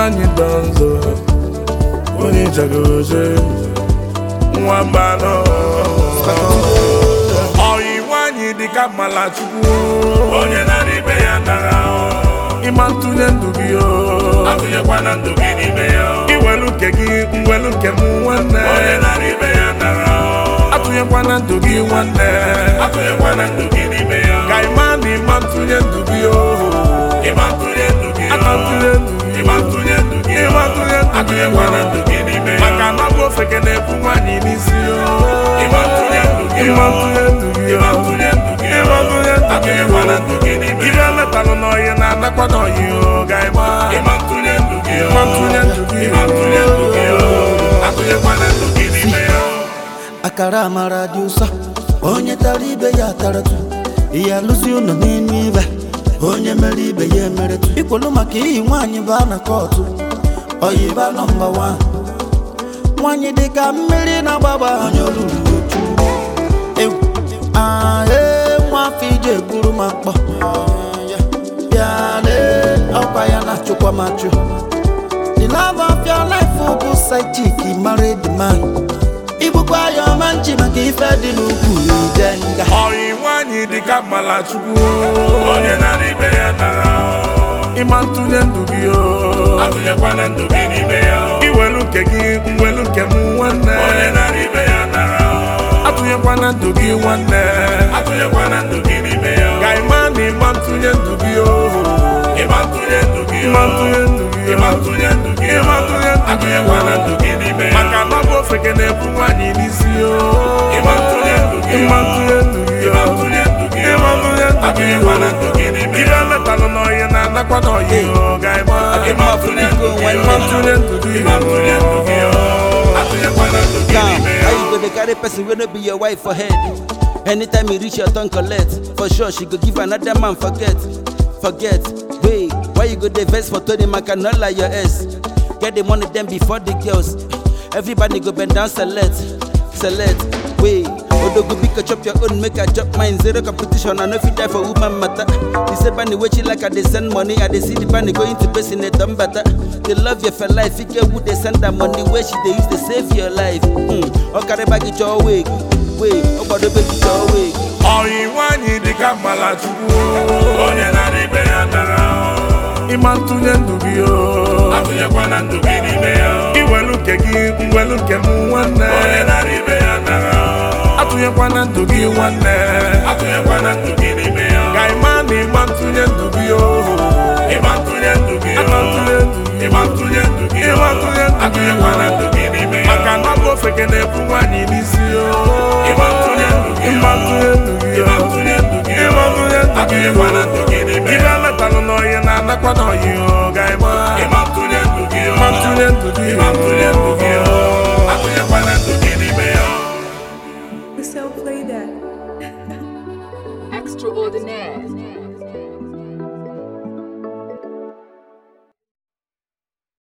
nwanyị dọnzọ onye jagoje nwa mbanọ ọyị nwanyị dịka malachukwu onye nara ibe ya nara ịma ntụnye ndụ gị o atụnyekwana ndụ gị n'ime ya iwelu nke gị mwelu nke m nwanne onye nara ibe ya nara atụnyekwana ndụ gị nwanne atụnyekwana ndụ gị n'ime ya ka ịma na ịma ntụnye ndụ gị o ịma ntụnye ndụ gị aka ntụnye ndụ gị ịma ntụnye ndụ gị ịma ntụnye ndụ gị atụnyekwana ndụ gị n'ime ya maka na bụ ofeke na-ebu nwaanyị n'isi o ịma ntụnye ndụ gị ịma ntụnye ndụ gị ịma ntụnye ndụ gị ịma ntụnye ndụ gị atụnyekwana ndụ gị n'ime ibe ya metalụ n'ọyị na-anakwa n'ọyị o ga ịma ịma ntụnye ndụ gị ịma ntụnye ndụ gị ịma ntụnye ndụ gị atụnyekwana ndụ gị n'ime ya akara amara dị ụsọ onye tara ibe ya taratu ihe alụzi ụlọ n'elu ibe onye mere ibe ya emeretu ikwelu maka iyi nwaanyị baa na kọtụ oyiba nọmba wan nwaanyị dịka mmiri na-agbagba onye olulu otu ewu ae nwa afọ ije egburu ma mkpọ bịale ọkwa ya na-achụkwa m achụ the love of your life bụ side chick married man ibukwa ya ọma nchi maka ife dị n'ukwu ije nga ọyị nwaanyị dịka malachukwu onye nara ibe ya nara ịma ntụnye ndụ gị o atụnyekwana ndụ gị n'ime ya iwelu nke gị mwelu nke m nwanne onye nara ibe ya nara atụnyekwana ndụ gị nwanne atụnyekwana ndụ gị n'ime ya ka ịma na ịma ntụnye ndụ gị o ịma ntụnye ndụ gị ịma ntụnye ndụ gị ịma ntụnye ndụ gị ịma ntụnye ndụ gị atụnyekwana ndụ gị n'ime ya maka na bụ ofeke na-ebu nwaanyị n'isi o ịma ntụnye ndụ gị ịma ntụnye ndụ gị ịma ntụnye ndụ gị ịma ntụnye ndụ gị atụnyekwana ndụ gị n'ime ibe ya metalụ n'ọyị na-anakwa n'ọyị o ga ịma ịma ntụnye ndụ gị ịma ntụnye ndụ gị ịma ntụnye ndụ gị atụnyekwana ndụ gị Now, n'ime how ya you go dey carry person wey no be your wife for head? Anytime you reach your turn collect, for sure she go give another man forget. Forget, wait, why you go dey vex for Tony Maka not like your ex? Get the money then before the girls. Everybody go bend down select, select, wait. Odogo biko chop your own, make I chop mine. Zero competition, I no fit die for woman matter. You say bunny wey you like, I dey send money, I dey see the bunny going to base in a dumb better. They love you for life, you get who they send that money where she dey use to save your life. Hmm, okare bag it your way, wait, obodo baby your way. ọyị nwaanyị dịka malachukwu onye nara ibe ya nara ịma ntụnye ndụ gị o atụnyekwana ndụ gị n'ime ya iwelu nke gị mwelu nke m nwanne onye nara ibe ya nara atụnyekwana ndụ gị nwanne atụnyekwana ndụ gị n'ime ya ka ịma na ịma ntụnye ndụ gị o ịma ntụnye ndụ gị aka ntụnye ndụ gị ịma ntụnye ndụ gị ịma ntụnye ndụ gị atụnyekwana ndụ gị n'ime ya maka na bụ ofeke na-ebu nwaanyị n'isi o ịma ntụnye ndụ gị ịma ntụnye ndụ gị ịma ntụnye ndụ gị ịma ntụnye ndụ gị atụnyekwana ndụ gị n'ime ibe ya metalụ n'ọyị na-anakwa n'ọyị o ga ịma ịma ntụnye ndụ gị ịma ntụnye ndụ gị ịma ntụnye ndụ gị